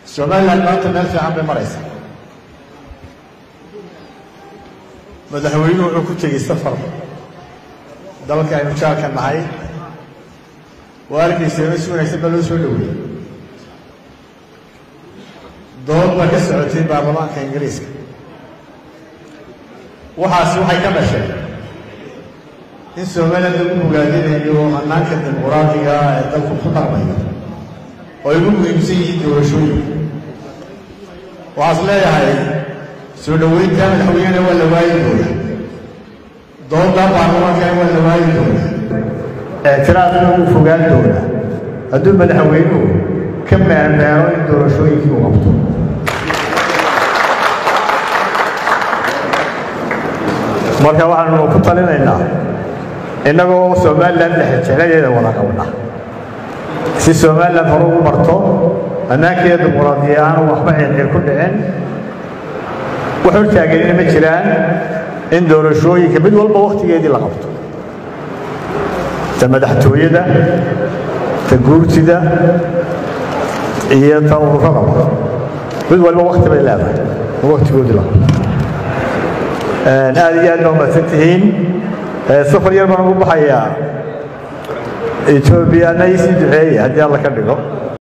somaliland maanta meel fiican bay maraysaa madaxweynuhu wuxuu ku tegey safar dalka aynu jaalka nahay waa arkaysa si wanaagsan baa loo soo dhoweeyey dood baa ka socotay baarlamaanka ingiriiska waxaasi waxay ka dhasheen in somaliland lagu hogaadinayo hanaanka dimuquraadiga ee dalku ku dhaqmayo oo ay ugu muhiimsan yihiin doorashooyinka waxaas leeyahay soo dhoweynta madaxweynena waa la waayi doona doodda baarlamaankana waa la waayi doona ictiraafna wuu fogaan doona hadduu madaxweynuhu ka meermeero in doorashooyinkii uu qabto marka waxaanu ku talinaynaa innagoo somalilan dhexjecladeeda wada qabna si somalilan hore ugu marto ammaankeeda dimuqraadiya aanu waxba circir ku dhicin wax hortaaganina ma jiraan in doorashooyinka mid walba wakhtigeedii la qabto ta madaxtooyada ta guurtida iyo ta ururadaba mid walba wakti bay leedahay oo wakhtigoodii la qabto aad iyo aad baa umahadsan tihiin safar yar baan ugu baxayaa etoobiyana isii duceeye haddii alla ka dhigo